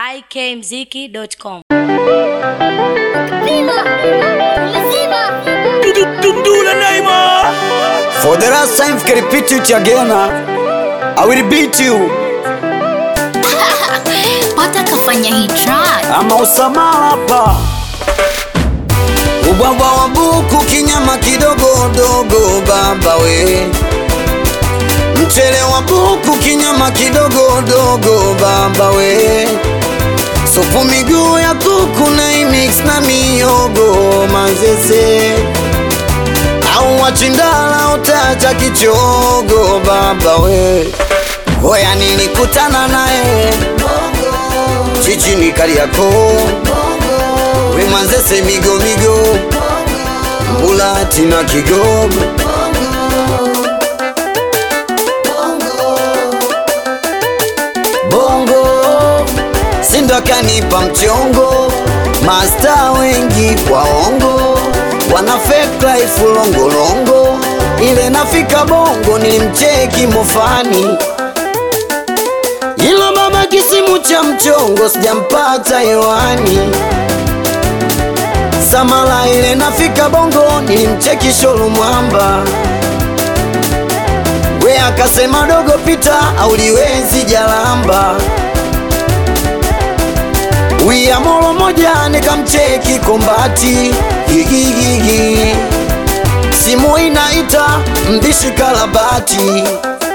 ikmziki.com. Dudula Neymar For the last time, can repeat it again. huh? I will beat you. pata kafanya hii track Ama usamala hapa. Ubwabwa wa buku kinyama kidogo dogo baba we. Mchele wa buku kinyama kidogo dogo baba we. Supu miguu ya kuku na imix na miogo manzese au wachindala utacha kichogo baba we. Hoya nilikutana naye chichini Kariakoo, we Manzese migo migo, Mbulati na Kigogo. Bongo sindo akanipa mchongo, masta wengi waongo, wana fake life longolongo, ile nafika bongo nilimcheki mofani ila baba kisimu cha mchongo sijampata hewani. Samala ile nafika bongo nilimcheki sholu mwamba, we akasema dogo pita auliwezi jalamba. Wia molo moja nikamcheki kombati gigigigi, simu inaita mbishi kalabati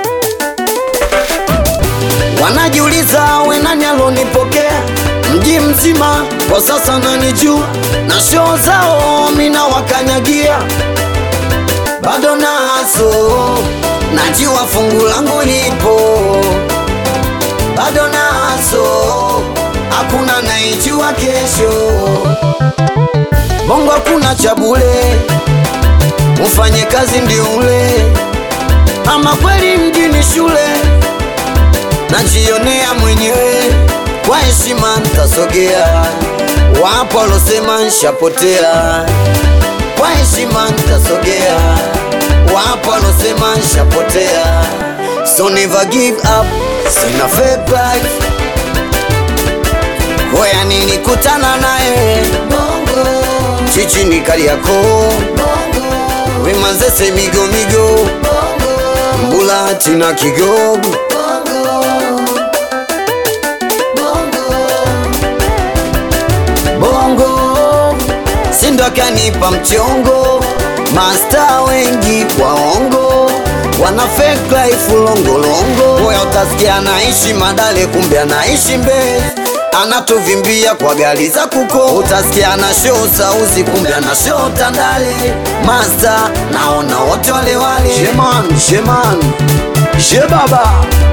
Wanajiuliza we nani alonipokea mji mzima, kwa sasa nanijua na shoo zao mina wakanyagia, bado naso najua fungu langu lipo, bado naso hakuna naijua kesho. Bongo hakuna cha bure, ufanye kazi ndio ule, ama kweli mjini shule najionea mwenyewe kwa heshima ntasogea, wapo walosema nshapotea, kwa heshima ntasogea, wapo walosema nshapotea, so never give up, sina fake life. Hoya nilikutana naye chichini Kariakoo, we Manzese migo migo, Mbulati na Kigogo. bongo sindo akanipa mchongo masta wengi waongo wana fake life longolongo moya utasikia anaishi madale kumbe anaishi mbezi anatuvimbia kwa gari za kuko utasikia ana show sauzi kumbe ana show tandale masta naona wote wale wale sheman sheman she baba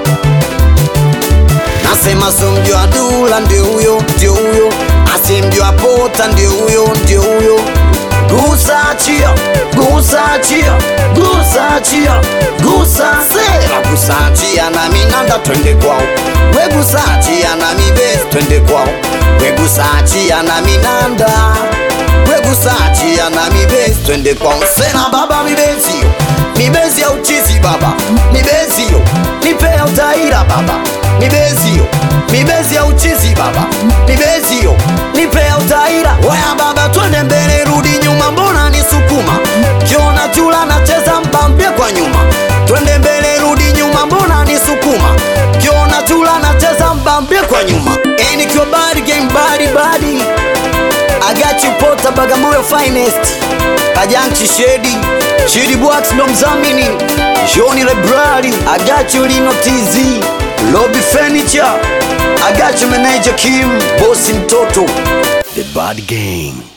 Nasema so mjua dula ndio huyo ndio huyo, asimjua pota ndio huyo ndio huyo. Gusa chia, gusa chia, gusa chia, gusa sera, gusa chia na minanda twende kwao. We gusa chia na mibezi twende kwao. We gusa chia na minanda. We gusa chia na mibezi twende kwao. Sena baba mibezi yo, mibezi ya uchizi baba, mibezi yo, nipe ya utaira baba mibezi yo mibezi ya uchizi baba mibezi yo nipe ya utaira waya baba twende mbele rudi nyuma mbona ni sukuma kiona chula nacheza mpambie kwa nyuma twende mbele rudi nyuma mbona ni sukuma kiona chula nacheza mpambie kwa nyuma Eh, nikiwa body game body body I got you pota Bagamoyo finest Kajanchi Shedi Shedi Bwax ndo mzamini Joni Lebrari I got you Lino TZ Lobby Furniture I got you manager Kim Bosi mtoto The Bad Gang